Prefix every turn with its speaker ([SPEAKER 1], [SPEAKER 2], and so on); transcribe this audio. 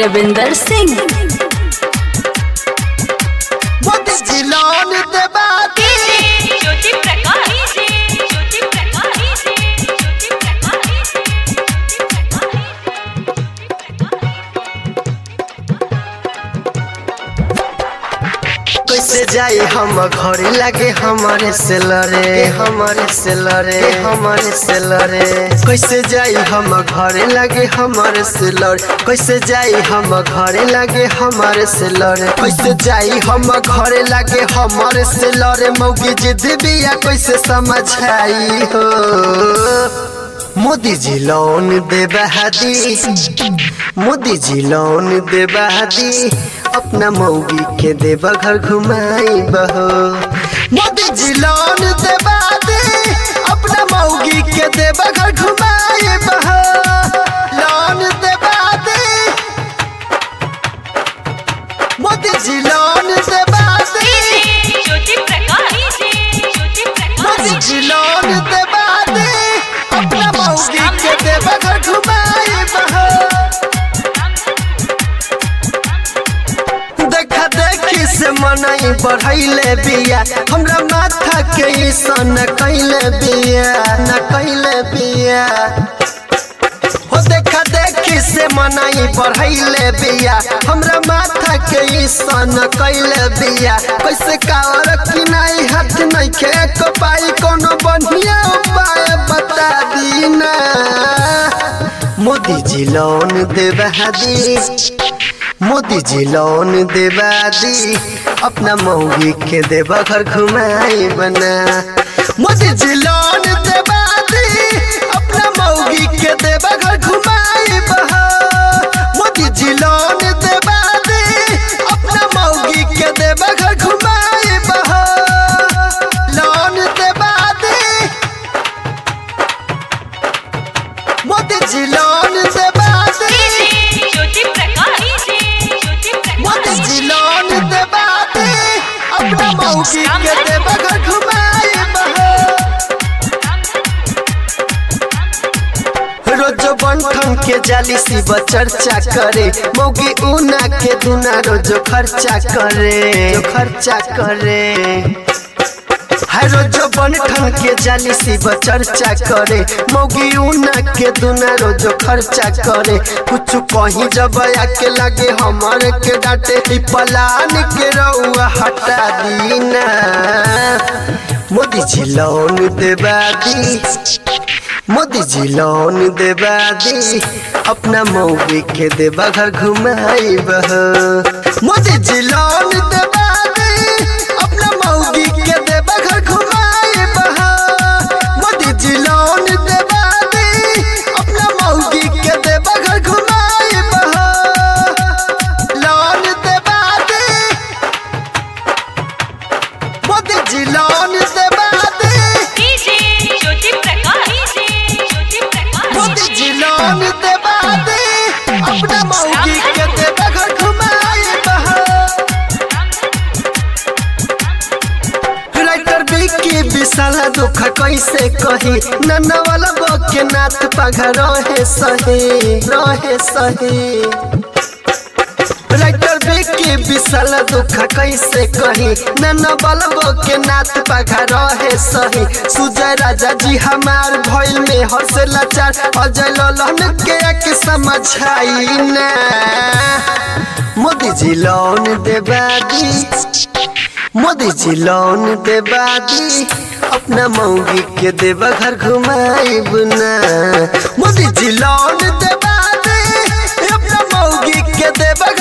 [SPEAKER 1] रविंदर सिंह
[SPEAKER 2] मोदी जी लोन देबा दी
[SPEAKER 3] ज्योति प्रकाश ज्योति प्रकाश ज्योति प्रकाश
[SPEAKER 2] कैसे जाई हम घरे लागे हमारे से लड़े हमारे से लड़े हमारे से लड़े कैसे जाई हम घरे लागे हमारे से लड़े कैसे जाई हम घरे लागे हमारे से लड़े कैसे जाई हम घरे लागे हमारे से लड़े मौगी जिद बिया कैसे समझाई हो मोदी जी लोन देबा दी मोदी जी लोन देबा दी अपना मौगी के देबा घर घुमाई बहो मोदी जी लोन देबा दी अपना मौगी के देबा घर घुमाई बहो लोन देबा दी मोदी जी लोन देबा दी
[SPEAKER 3] ज्योति प्रकाश ज्योति
[SPEAKER 2] मोदी
[SPEAKER 3] प्रकाश
[SPEAKER 2] जी लोन देबा दी अपना मौगी के देबा घर घुमाई बहो देखा देखी से मनई बढ़ैले बिया हमरा माथा के ईसन कैले बिया न कैले बिया हो देखा देखी से मनई बढ़ैले बिया हमरा माथा के ईसन कैले बिया कैसे कावर किनाई हाथ नहीं के को पाई कोनो बढ़िया उपाय बता दी ना मोदी जी लोन देबा दी मोदी जी लोन देबा दी अपना मौगी के देबा घर घुमाई बना मोदी जी लोन देबा दी अपना मौगी के देबा घर घुमाई बहा मोदी जी लोन देबा दी अपना मौगी के देबा घर घुमाई बहा लोन देबा दी मोदी जी लोन देबा दी
[SPEAKER 3] ज्योति प्रकाश ज्योति
[SPEAKER 2] मोदी
[SPEAKER 3] प्रकाश
[SPEAKER 2] जी लोन देबा दे अपना मौगी के देबा घर घुमाए बहा रोज बंठन के जाली शिव चर्चा करे मौगी ऊना के दुना रोज खर्चा करे जो खर्चा करे हर रोज बंठन के जाली शिव चर्चा करे मौगी ऊना के दुना रोज खर्चा करे कुछ कहीं जब आके लगे हमारे के डांटे ई पलान के रउआ हटा दीना मोदी जी लोन देबा दी मोदी जी लोन देबा दी अपना मौगी के देबा घर घुमाई बह मोदी जी लोन देबा दी अपना मौगी के देबा घर घुमाई बह मोदी जी लोन देबा दी अपना मौगी के देबा घर घुमाई बह लोन देबा दी मोदी जी लोन देबा दी
[SPEAKER 3] ज्योति प्रकाश ज्योति
[SPEAKER 2] मोदी
[SPEAKER 3] प्रकाश
[SPEAKER 2] जी लोन देबा दे अपना मौगी के देबा घर घुमाए बहा राइटर बिकी विशाला दुख कैसे कही नन्ना वाला के नाथ पघा रहे सही रहे सही राइटर बिकी विशाल दुख कैसे कही नन्ना बलबो के नाथ पघा रहे सही सुजय राजा जी हमार भइल में हंसे लाचार अजय ललन के एक समझाई ना मोदी जी लोन देबा दी मोदी जी लोन देबा दी अपना मौगी के देबा घर घुमाई बुना मोदी जी लोन देबा दी अपना मौगी के देबा